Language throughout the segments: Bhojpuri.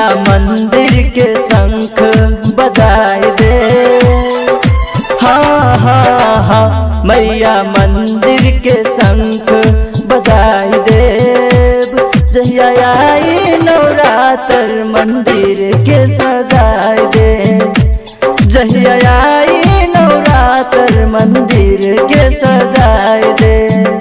मंदिर के शंख बजाए दे हाँ हाँ हाँ मैया मंदिर के शंख बजाए देव जहिया आई नवरात्र मंदिर के सजाए दे जहिया आई नवरात्र मंदिर के सजाए दे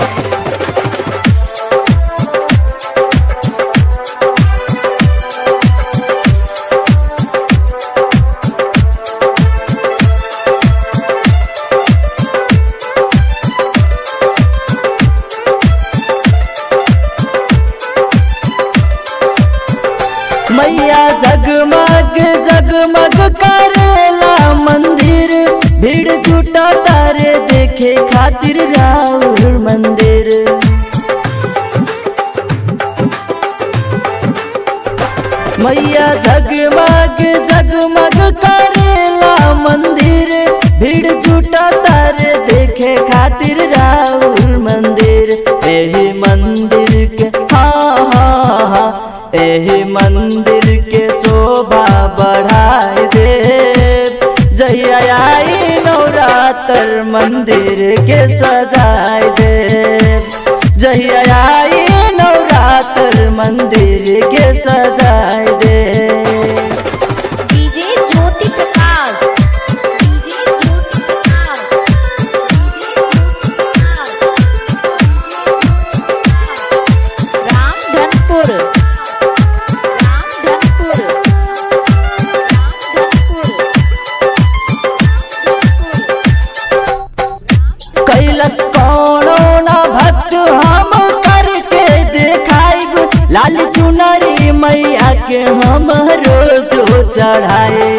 मैया जगमग जगमग करेला मंदिर भीड़ जुटा तारे देखे खातिर राउर मंदिर मैया जगमग जगमग करेला मंदिर भीड़ जुटा तारे देखे खातिर राउर मंदिर एही मंदिर के हाँ हाँ हाँ एही मंदिर के शोभा बढ़ाए दे जहिया आई नवरात्र मंदिर के सजाए दे जहिया आई नवरात्र मंदिर के सजाए दे DJ Jyoti Prakash DJ Jyoti Prakash DJ Ramdhanpur Ramdhanpur कैलस कौनो न भक्त हम करके देखाइब लाल चुनरी मैया के हम रोजो चढ़ाए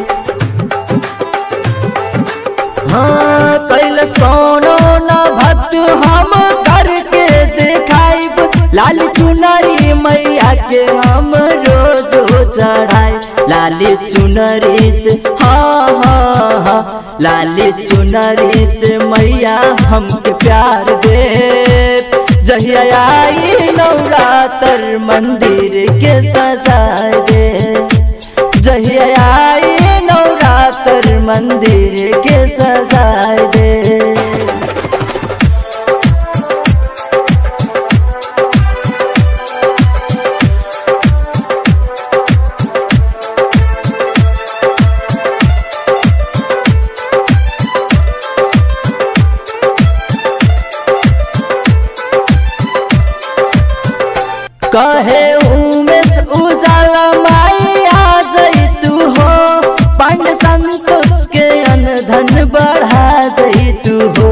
हाँ कैलस कौनो न भक्त हम करके देखाइब लाल चुनरी मैया के हम रोजो चढ़ाए लाली चुनरी से हाँ हाँ हाँ लाली चुनरी से मैया हमके प्यार दे जहिया आई नवरात्र मंदिर के सजाए दे जहिया आई नवरात्र मंदिर के सजाए दे कहे उमेश उजाला माई आ जई तू हो पंड संतोष के अनधन बढ़ा जई तू हो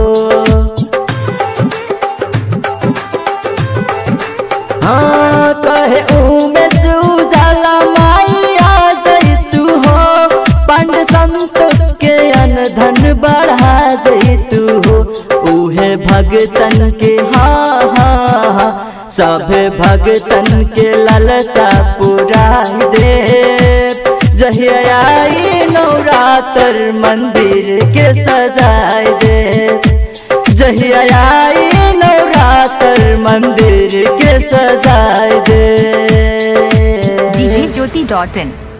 हाँ कहे उमेश उजाला माई आ जई तू हो पंड संतोष के अनधन बढ़ा जई तू हो उहे भगतन के हाँ हाँ हाँ सभे भगतन के ललसा पुराई दे जहिया आई नवरात्र मंदिर के सजाए दे जहिया आई नवरात्र मंदिर के सजाए दे डीजे ज्योति डॉट इन